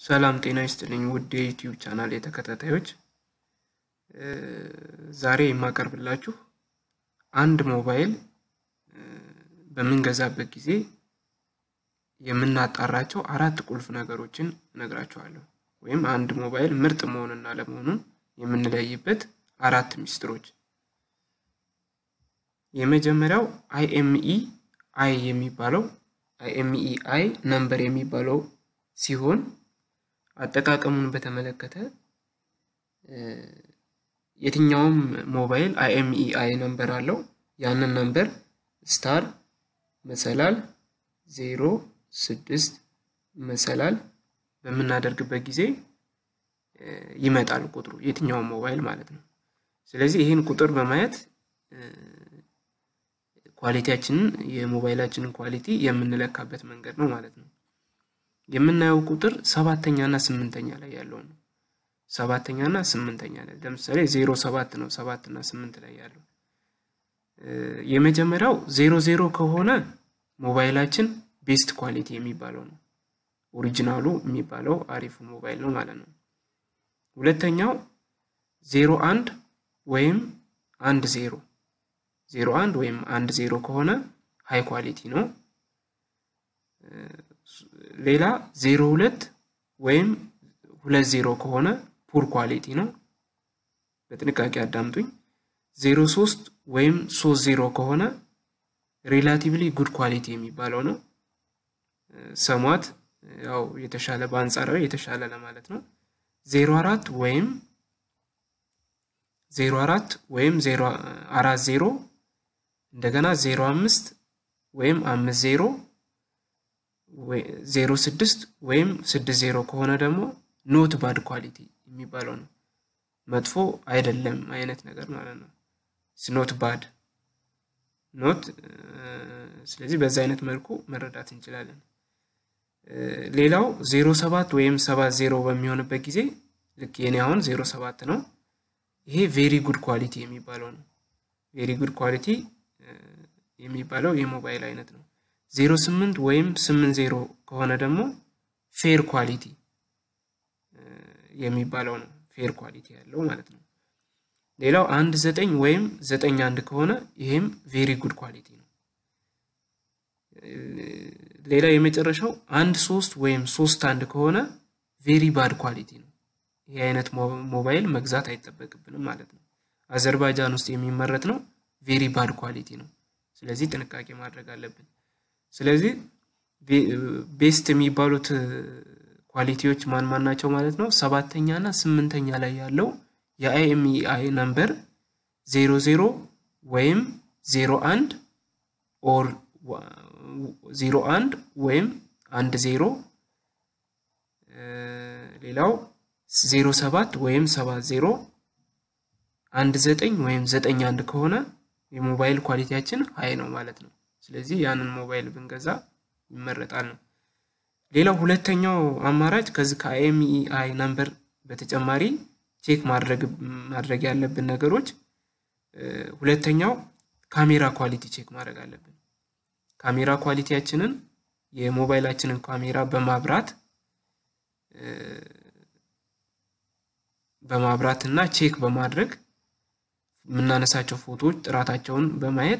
ሰላም ጤና ይስጥልኝ ውድ የዩቲዩብ ቻናል የተከታታዮች ዛሬ የማቀርብላችሁ አንድ ሞባይል በምንገዛበት ጊዜ የምናጣራቸው አራት ቁልፍ ነገሮችን እነግራችኋለሁ። ወይም አንድ ሞባይል ምርጥ መሆንና ለመሆኑን የምንለይበት አራት ሚስጥሮች። የመጀመሪያው አይኤምኢ አይ የሚባለው አይኤምኢ አይ ነምበር የሚባለው ሲሆን አጠቃቀሙን በተመለከተ የትኛውም ሞባይል አይኤምኢ አይ ነምበር አለው። ያንን ነምበር ስታር መሰላል ዜሮ ስድስት መሰላል በምናደርግበት ጊዜ ይመጣል ቁጥሩ የትኛውም ሞባይል ማለት ነው። ስለዚህ ይህን ቁጥር በማየት ኳሊቲያችንን የሞባይላችንን ኳሊቲ የምንለካበት መንገድ ነው ማለት ነው። የምናየው ቁጥር ሰባተኛ እና ስምንተኛ ላይ ያለው ነው። ሰባተኛ እና ስምንተኛ ላይ ለምሳሌ ዜሮ ሰባት ነው ሰባት እና ስምንት ላይ ያለው። የመጀመሪያው ዜሮ ዜሮ ከሆነ ሞባይላችን ቤስት ኳሊቲ የሚባለው ነው። ኦሪጂናሉ የሚባለው አሪፉ ሞባይል ነው ማለት ነው። ሁለተኛው ዜሮ አንድ ወይም አንድ ዜሮ ዜሮ አንድ ወይም አንድ ዜሮ ከሆነ ሃይ ኳሊቲ ነው። ሌላ ዜሮ ሁለት ወይም ሁለት ዜሮ ከሆነ ፑር ኳሊቲ ነው። በጥንቃቄ አዳምጡኝ። ዜሮ ሶስት ወይም ሶስት ዜሮ ከሆነ ሬላቲቭሊ ጉድ ኳሊቲ የሚባለው ነው። ሰሟት ያው የተሻለ በአንጻራዊ የተሻለ ለማለት ነው። ዜሮ አራት ወይም ዜሮ አራት ወይም ዜሮ አራት ዜሮ እንደገና ዜሮ አምስት ወይም አምስት ዜሮ ዜሮ ስድስት ወይም ስድስት ዜሮ ከሆነ ደግሞ ኖት ባድ ኳሊቲ የሚባለው ነው። መጥፎ አይደለም አይነት ነገር ማለት ነው። ኖት ባድ ኖት። ስለዚህ በዛ አይነት መልኩ መረዳት እንችላለን። ሌላው ዜሮ ሰባት ወይም ሰባት ዜሮ በሚሆንበት ጊዜ ልክ የኔ አሁን ዜሮ ሰባት ነው። ይሄ ቬሪ ጉድ ኳሊቲ የሚባለው ነው። ቬሪ ጉድ ኳሊቲ የሚባለው የሞባይል አይነት ነው። ዜሮ ስምንት ወይም ስምንት ዜሮ ከሆነ ደግሞ ፌር ኳሊቲ የሚባለው ነው። ፌር ኳሊቲ ያለው ማለት ነው። ሌላው አንድ ዘጠኝ ወይም ዘጠኝ አንድ ከሆነ ይሄም ቬሪ ጉድ ኳሊቲ ነው። ሌላ የመጨረሻው አንድ ሶስት ወይም ሶስት አንድ ከሆነ ቬሪ ባድ ኳሊቲ ነው። ይህ አይነት ሞባይል መግዛት አይጠበቅብንም ማለት ነው። አዘርባይጃን ውስጥ የሚመረት ነው። ቬሪ ባድ ኳሊቲ ነው። ስለዚህ ጥንቃቄ ማድረግ አለብን። ስለዚህ ቤስት የሚባሉት ኳሊቲዎች ማን ማን ናቸው ማለት ነው? ሰባተኛ እና ስምንተኛ ላይ ያለው የአይኤምኢአይ ነምበር ዜሮ ዜሮ ወይም ዜሮ አንድ ኦር ዜሮ አንድ ወይም አንድ ዜሮ ሌላው ዜሮ ሰባት ወይም ሰባት ዜሮ አንድ ዘጠኝ ወይም ዘጠኝ አንድ ከሆነ የሞባይል ኳሊቲያችን ሀይ ነው ማለት ነው። ስለዚህ ያንን ሞባይል ብንገዛ ይመረጣል ነው። ሌላው ሁለተኛው አማራጭ ከዚህ ከአይኤምኢአይ ነምበር በተጨማሪ ቼክ ማድረግ ያለብን ነገሮች ሁለተኛው ካሜራ ኳሊቲ ቼክ ማድረግ አለብን። ካሜራ ኳሊቲያችንን የሞባይላችንን ካሜራ በማብራት በማብራት እና ቼክ በማድረግ የምናነሳቸው ፎቶዎች ጥራታቸውን በማየት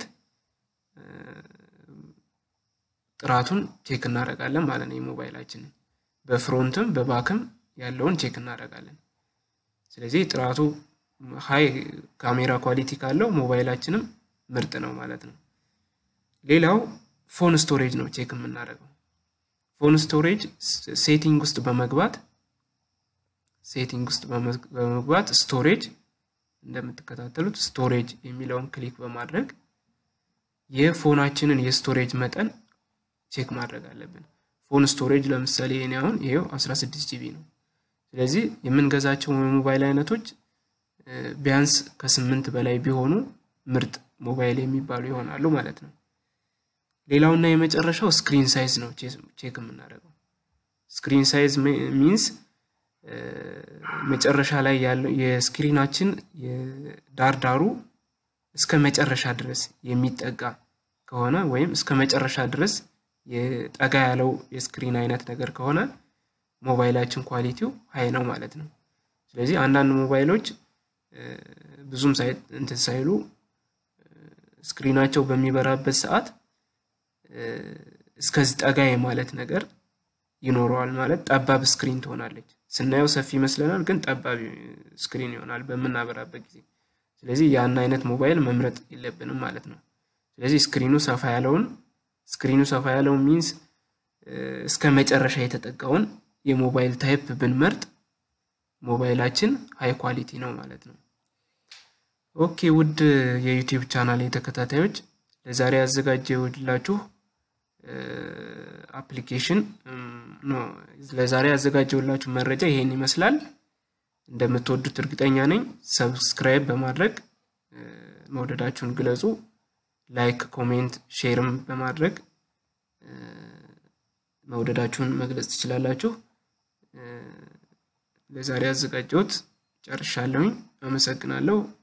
ጥራቱን ቼክ እናደርጋለን ማለት ነው። የሞባይላችንን በፍሮንትም በባክም ያለውን ቼክ እናደርጋለን። ስለዚህ ጥራቱ ሀይ ካሜራ ኳሊቲ ካለው ሞባይላችንም ምርጥ ነው ማለት ነው። ሌላው ፎን ስቶሬጅ ነው ቼክ የምናደርገው። ፎን ስቶሬጅ ሴቲንግ ውስጥ በመግባት ሴቲንግ ውስጥ በመግባት ስቶሬጅ እንደምትከታተሉት ስቶሬጅ የሚለውን ክሊክ በማድረግ የፎናችንን የስቶሬጅ መጠን ቼክ ማድረግ አለብን። ፎን ስቶሬጅ ለምሳሌ የኔ አሁን ይሄው 16 ጂቢ ነው። ስለዚህ የምንገዛቸው የሞባይል አይነቶች ቢያንስ ከስምንት በላይ ቢሆኑ ምርጥ ሞባይል የሚባሉ ይሆናሉ ማለት ነው። ሌላውና የመጨረሻው ስክሪን ሳይዝ ነው ቼክ የምናደርገው። ስክሪን ሳይዝ ሚንስ መጨረሻ ላይ ያለው የስክሪናችን የዳርዳሩ እስከ መጨረሻ ድረስ የሚጠጋ ከሆነ ወይም እስከ መጨረሻ ድረስ የጠጋ ያለው የስክሪን አይነት ነገር ከሆነ ሞባይላችን ኳሊቲው ሀይ ነው ማለት ነው። ስለዚህ አንዳንድ ሞባይሎች ብዙም እንትን ሳይሉ ስክሪናቸው በሚበራበት ሰዓት እስከዚህ ጠጋ የማለት ነገር ይኖረዋል። ማለት ጠባብ ስክሪን ትሆናለች። ስናየው ሰፊ ይመስለናል፣ ግን ጠባብ ስክሪን ይሆናል በምናበራበት ጊዜ። ስለዚህ ያን አይነት ሞባይል መምረጥ የለብንም ማለት ነው። ስለዚህ ስክሪኑ ሰፋ ያለውን ስክሪኑ ሰፋ ያለውን ሚንስ እስከ መጨረሻ የተጠጋውን የሞባይል ታይፕ ብንመርጥ ሞባይላችን ሃይ ኳሊቲ ነው ማለት ነው። ኦኬ ውድ የዩቲዩብ ቻናል ተከታታዮች ለዛሬ ያዘጋጀሁላችሁ አፕሊኬሽን ለዛሬ ያዘጋጀሁላችሁ መረጃ ይሄን ይመስላል። እንደምትወዱት እርግጠኛ ነኝ። ሰብስክራይብ በማድረግ መውደዳችሁን ግለጹ። ላይክ፣ ኮሜንት፣ ሼርም በማድረግ መውደዳችሁን መግለጽ ትችላላችሁ። ለዛሬ ያዘጋጀሁት ጨርሻለሁኝ። አመሰግናለሁ።